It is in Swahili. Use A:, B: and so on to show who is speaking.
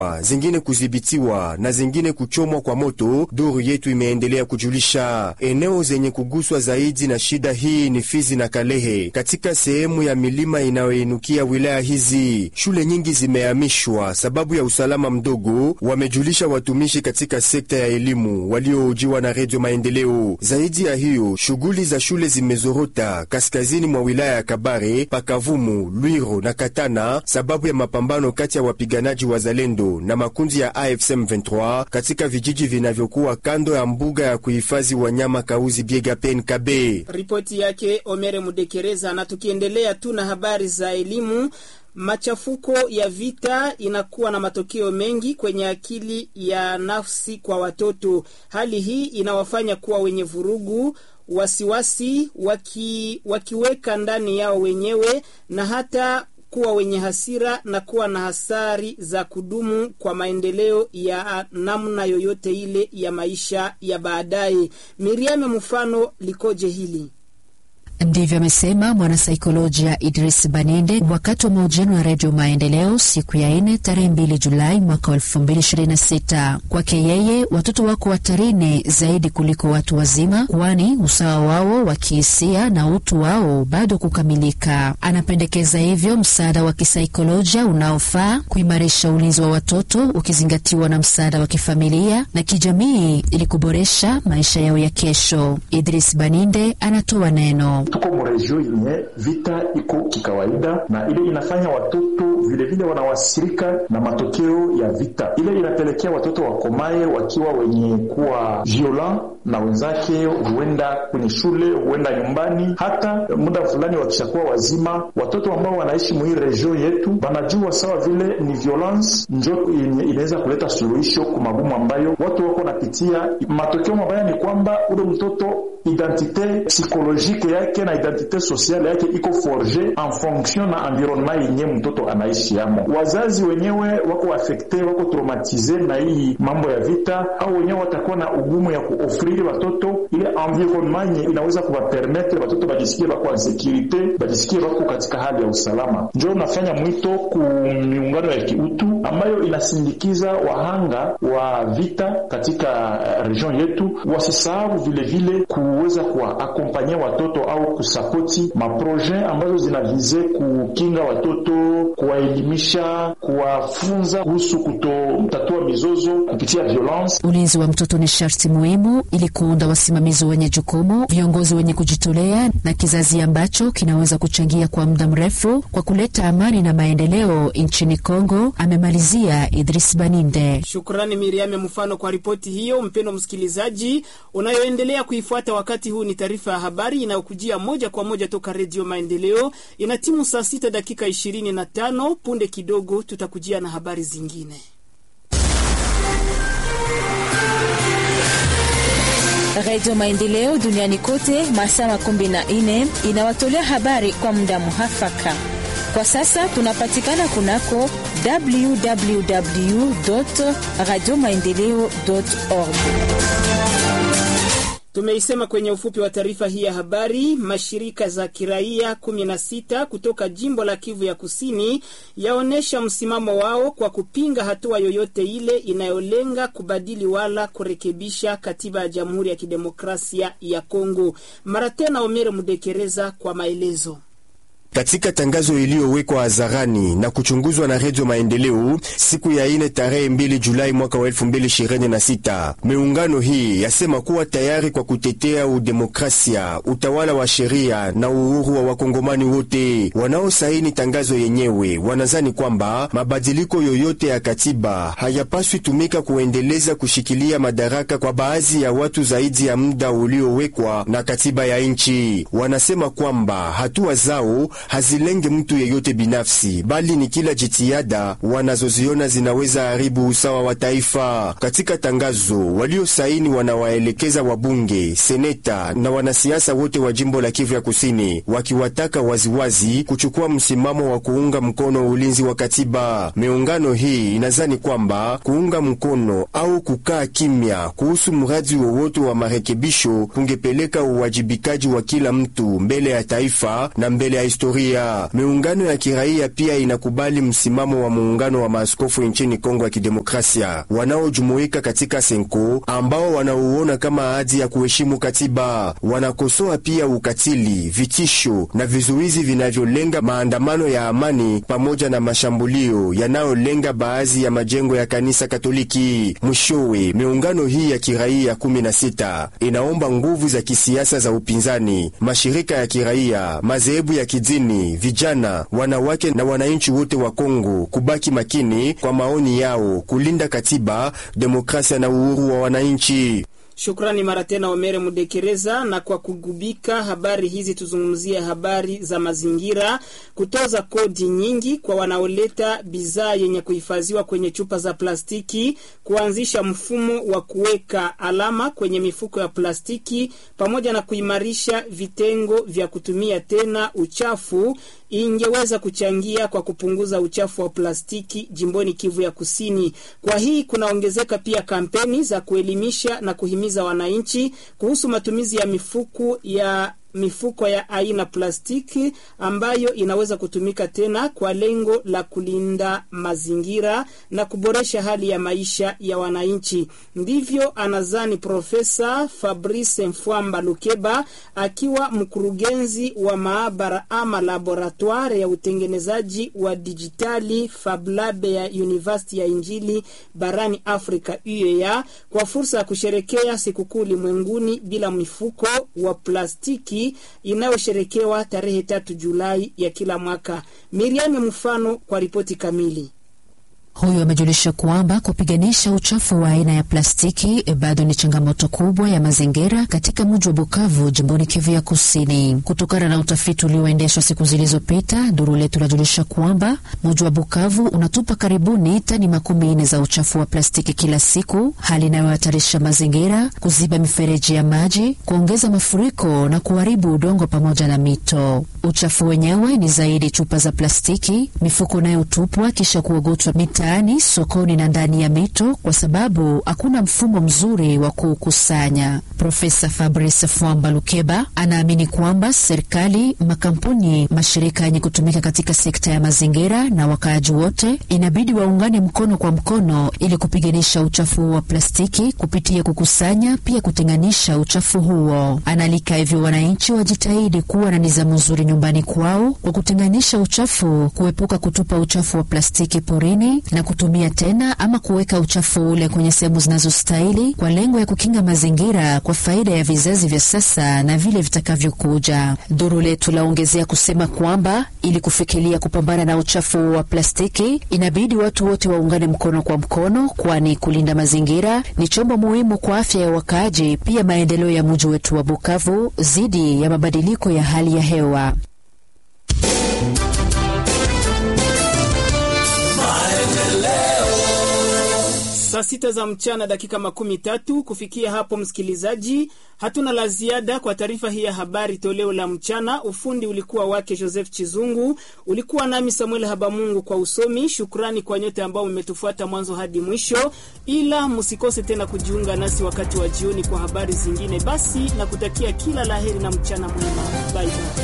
A: zingine kudhibitiwa na zingine kuchomwa kwa moto. Duru yetu imeendelea kujulisha eneo zenye kuguswa zaidi na shida hii ni Fizi na Kalehe, katika sehemu ya milima inayoinukia wilaya hizi. Shule nyingi zimehamishwa sababu ya usalama mdogo, wamejulisha watumishi katika sekta ya elimu walioojiwa na Redio Maendeleo. Zaidi ya hiyo, shughuli za shule zimezorota kaskazini mwa wilaya ya Kabare, Pakavumu, Lwiro na Katana sababu ya mapambano kati ya wapiganaji wa Zalendo na makundi ya AFC M23 katika vijiji vinavyokuwa kando ya mbuga ya kuhifadhi wanyama Kauzi Biega PNKB.
B: Ripoti yake Omere Mudekereza. Na tukiendelea tu na habari za elimu, machafuko ya vita inakuwa na matokeo mengi kwenye akili ya nafsi kwa watoto. Hali hii inawafanya kuwa wenye vurugu wasiwasi, waki, wakiweka ndani yao wenyewe na hata kuwa wenye hasira na kuwa na hasari za kudumu kwa maendeleo ya namna yoyote ile ya maisha ya baadaye. Miriame, mfano likoje hili?
C: Ndivyo amesema mwanasaikolojia Idris Baninde wakati wa mahojiano ya redio Maendeleo siku ya ine tarehe mbili Julai mwaka wa elfu mbili ishirini na sita. Kwake yeye watoto wako hatarini zaidi kuliko watu wazima, kwani usawa wao wa kihisia na utu wao bado kukamilika. Anapendekeza hivyo msaada wa kisaikolojia unaofaa kuimarisha ulinzi wa watoto ukizingatiwa na msaada wa kifamilia na kijamii ili kuboresha maisha yao ya kesho. Idris Baninde anatoa neno
D: tuko mregio yenye vita iko kikawaida, na ile inafanya watoto vilevile wanawasirika na matokeo ya vita. Ile inapelekea watoto wakomaye wakiwa wenye kuwa violent na wenzake, huenda kwenye shule, huenda nyumbani. Hata muda fulani wakishakuwa wazima, watoto ambao wanaishi mwii region yetu wanajua sawa vile ni violence njo yenye inaweza kuleta suluhisho kwa magumu ambayo watu wako napitia. Matokeo mabaya ni kwamba ule mtoto identite psikolojike yake na identite sociale yake iko forge en fonction na environnement yenye mtoto anaishi yamo. Wazazi wenyewe wako afekte, wako traumatize na hii mambo ya vita, au wenyewe watakuwa na ugumu ya kuofriri watoto ile environnement yenye inaweza kuwapermetre watoto bajisikie wako en securite, bajisikie wako katika hali ya usalama. Njo nafanya mwito ku miungano ya kiutu ambayo inasindikiza wahanga wa vita katika region yetu, wasisahau vilevile kuweza kuwaakompanya watoto au kusapoti maproje ambazo zinavize kukinga watoto, kuwaelimisha, kuwafunza kuhusu kutotatua mizozo kupitia violence.
C: Ulinzi wa mtoto ni sharti muhimu ili kuunda wasimamizi wenye jukumu, viongozi wenye kujitolea na kizazi ambacho kinaweza kuchangia kwa muda mrefu kwa kuleta amani na maendeleo nchini Kongo, amemalizia Idris Baninde.
B: Shukrani Miriame mfano kwa ripoti hiyo. Mpendo msikilizaji unayoendelea kuifuata wakati huu, ni taarifa ya habari inayokujia moja kwa moja toka Redio Maendeleo. Ina timu saa sita dakika ishirini na tano. Punde kidogo tutakujia na habari zingine.
E: Redio Maendeleo duniani kote masaa makumi na nne inawatolea habari kwa muda muhafaka. Kwa sasa tunapatikana kunako www radio maendeleo org.
B: Tumeisema kwenye ufupi wa taarifa hii ya habari. Mashirika za kiraia 16 kutoka jimbo la Kivu ya Kusini yaonyesha msimamo wao kwa kupinga hatua yoyote ile inayolenga kubadili wala kurekebisha katiba ya Jamhuri ya Kidemokrasia ya Kongo. Mara tena, Omere Mudekereza kwa maelezo.
A: Katika tangazo iliyowekwa hadharani na kuchunguzwa na Redio Maendeleo siku ya ine tarehe mbili Julai mwaka wa elfu mbili ishirini na sita, miungano hii yasema kuwa tayari kwa kutetea udemokrasia, utawala wa sheria na uhuru wa wakongomani wote. Wanaosaini tangazo yenyewe wanazani kwamba mabadiliko yoyote ya katiba hayapaswi tumika kuendeleza kushikilia madaraka kwa baadhi ya watu zaidi ya muda uliowekwa na katiba ya nchi. Wanasema kwamba hatua zao hazilenge mtu yeyote binafsi, bali ni kila jitihada wanazoziona zinaweza haribu usawa wa taifa. Katika tangazo waliosaini wanawaelekeza wabunge, seneta na wanasiasa wote wa jimbo la Kivu ya Kusini, wakiwataka waziwazi kuchukua msimamo wa kuunga mkono ulinzi wa katiba. Miungano hii inazani kwamba kuunga mkono au kukaa kimya kuhusu mradi wowote wa marekebisho kungepeleka uwajibikaji wa kila mtu mbele ya taifa na mbele ya historia historia. Miungano ya kiraia pia inakubali msimamo wa muungano wa maaskofu nchini Kongo ya Kidemokrasia wanaojumuika katika Senko, ambao wanauona kama ahadi ya kuheshimu katiba. Wanakosoa pia ukatili, vitisho na vizuizi vinavyolenga maandamano ya amani pamoja na mashambulio yanayolenga baadhi ya majengo ya kanisa Katoliki. Mwishowe, miungano hii ya kiraia 16 inaomba nguvu za kisiasa za upinzani, mashirika ya kiraia, madhehebu ya kidini, vijana, wanawake na wananchi wote wa Kongo kubaki makini kwa maoni yao, kulinda katiba, demokrasia na uhuru wa wananchi.
B: Shukrani mara tena Omere Mudekereza. Na kwa kugubika habari hizi, tuzungumzie habari za mazingira. Kutoza kodi nyingi kwa wanaoleta bidhaa yenye kuhifadhiwa kwenye chupa za plastiki, kuanzisha mfumo wa kuweka alama kwenye mifuko ya plastiki, pamoja na kuimarisha vitengo vya kutumia tena uchafu ingeweza kuchangia kwa kupunguza uchafu wa plastiki jimboni Kivu ya Kusini. Kwa hii kunaongezeka pia kampeni za kuelimisha na kuhimiza wananchi kuhusu matumizi ya mifuko ya mifuko ya aina plastiki ambayo inaweza kutumika tena kwa lengo la kulinda mazingira na kuboresha hali ya maisha ya wananchi. Ndivyo anazani Profesa Fabrice Mfwamba Lukeba akiwa mkurugenzi wa maabara ama laboratoire ya utengenezaji wa dijitali Fablabe ya University ya Injili barani Afrika UEA kwa fursa ya kusherekea sikukuu ulimwenguni bila mifuko wa plastiki inayosherekewa tarehe tatu Julai ya kila mwaka. Miriam mfano kwa ripoti kamili.
C: Huyu amejulisha kwamba kupiganisha uchafu wa aina ya plastiki bado ni changamoto kubwa ya mazingira katika mji wa Bukavu, jimboni Kivu ya Kusini. Kutokana na utafiti ulioendeshwa siku zilizopita, duru letu lajulisha kwamba mji wa Bukavu unatupa karibuni tani makumi nne za uchafu wa plastiki kila siku, hali inayohatarisha mazingira, kuziba mifereji ya maji, kuongeza mafuriko na kuharibu udongo pamoja na mito. Uchafu wenyewe ni zaidi chupa za plastiki, mifuko inayotupwa kisha kuogotwa mitaani, sokoni na ndani ya mito, kwa sababu hakuna mfumo mzuri wa kuukusanya. Profesa Fabrice Fwamba Lukeba anaamini kwamba serikali, makampuni, mashirika yenye kutumika katika sekta ya mazingira na wakaaji wote inabidi waungane mkono kwa mkono ili kupiganisha uchafu wa plastiki kupitia kukusanya, pia kutenganisha uchafu huo. Analika hivyo wananchi wajitahidi kuwa na nizamu nzuri nyumbani kwao kwa kutenganisha uchafu, kuepuka kutupa uchafu wa plastiki porini na kutumia tena ama kuweka uchafu ule kwenye sehemu zinazostahili kwa lengo ya kukinga mazingira kwa faida ya vizazi vya sasa na vile vitakavyokuja. Duru letu laongezea kusema kwamba ili kufikiria kupambana na uchafu wa plastiki inabidi watu wote waungane mkono kwa mkono, kwani kulinda mazingira ni chombo muhimu kwa afya ya wakaaji, pia maendeleo ya mji wetu wa Bukavu dhidi ya mabadiliko ya hali ya hewa.
B: Saa sita za mchana dakika makumi tatu. Kufikia hapo, msikilizaji, hatuna la ziada kwa taarifa hii ya habari toleo la mchana. Ufundi ulikuwa wake Joseph Chizungu, ulikuwa nami Samuel Habamungu kwa usomi. Shukrani kwa nyote ambao mmetufuata mwanzo hadi mwisho, ila msikose tena kujiunga nasi wakati wa jioni kwa habari zingine. Basi na kutakia kila laheri na mchana mwema. Bye bye.